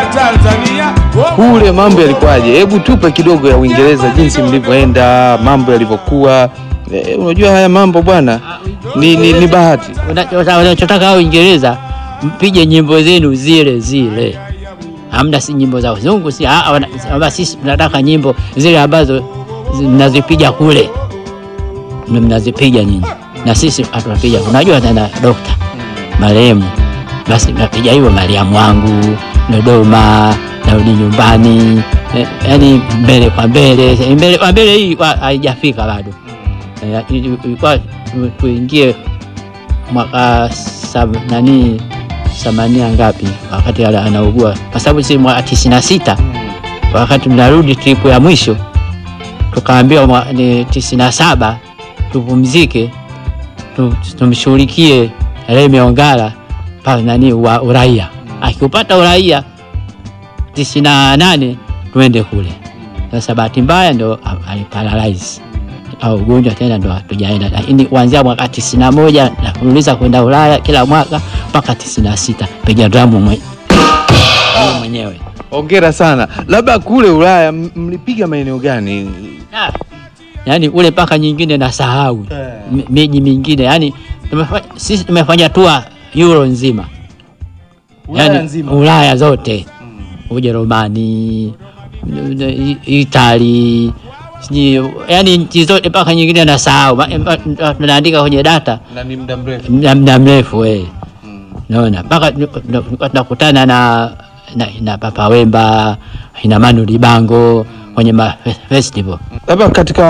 Tanzania Kule mambo yalikuwaje? Hebu tupe kidogo ya Uingereza, jinsi mlivyoenda, mambo yalivyokuwa. E, unajua haya mambo bwana ni, ni, ni bahati. Una- Unachotaka hao Uingereza mpige nyimbo zenu zile zile, hamna si nyimbo za wazungu, si ah, wana- wana- sisi tunataka nyimbo zile ambazo zi- mnazipiga kule, ndio mnazipiga nyinyi, na sisi hatunapiga. Unajua tena dokta marehemu, basi napiga hivyo Mariamu wangu Dodoma, narudi nyumbani, eh, yaani mbele kwa mbele, mbele kwa mbele hii kwa- haijafika bado Eh, ilikuwa tu- tuingie mwaka sab, nani samania ngapi wakati ala- anaugua, kwa sababu si mwaka tisini na sita wakati mnarudi tripu ya mwisho tukaambiwa mwa- ni tisini na saba tupumzike tu- tumshughulikie Remi Ongala pale nani wa uraia, akiupata uraia tisini na nane tuende kule. Sasa bahati mbaya ndo a- aliparalyze au ugonjwa tena ndo hatujaenda, lakini kuanzia mwaka tisini na moja na kuuliza kwenda Ulaya kila mwaka mpaka tisini na sita piga dramu mwe- mimi mwenyewe. Hongera sana. Labda kule Ulaya m- mlipiga maeneo gani? Ah, yaani ule mpaka nyingine na sahau M- miji mingine, yani tumefa- sisi tumefanya tua Euro nzima, Ulaya Yaani, nzima. Ulaya zote Ujerumani, I- Itali, sijui yani nchi zote mpaka nyingine nasahau, Ma- ma- tunaandika kwenye data Na ni muda mrefu. muda muda mrefu we naona mpaka tulikuwa tunakutana na, na, na Papa Wemba ina Manu Dibango kwenye ma festival Labda katika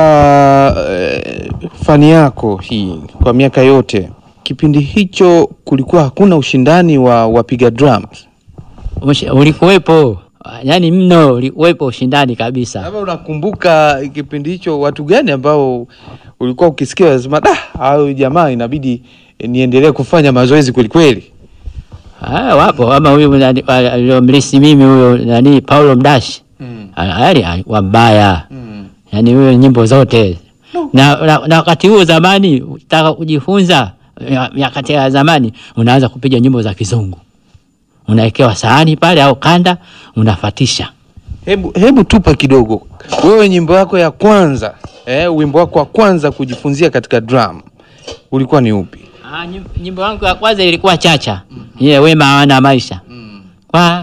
eh, fani yako hii kwa miaka yote, kipindi hicho kulikuwa hakuna ushindani wa wapiga drums. Ushi- ulikuwepo yani mno, ulikuwepo ushindani kabisa. Labda unakumbuka kipindi hicho watu gani ambao ulikuwa ukisikia unasema da, hao jamaa inabidi eh, niendelee kufanya mazoezi kwelikweli? Ah, wapo ama huyu nani- wa- aliyomlisi mimi huyo nani Paulo Mdashi ali alikuwa mbaya yani huyo nyimbo zote na, na, na wakati huo zamani utaka kujifunza ya- nyakati ya zamani unaanza kupiga nyimbo za kizungu unawekewa sahani pale au kanda unafatisha Hebu, hebu tupa kidogo, wewe nyimbo yako ya kwanza eh, wimbo wako wa kwanza kujifunzia katika drum ulikuwa ni upi? Ah, nyim- nyimbo yangu ya kwanza ilikuwa chacha ile wema hawana maisha kwa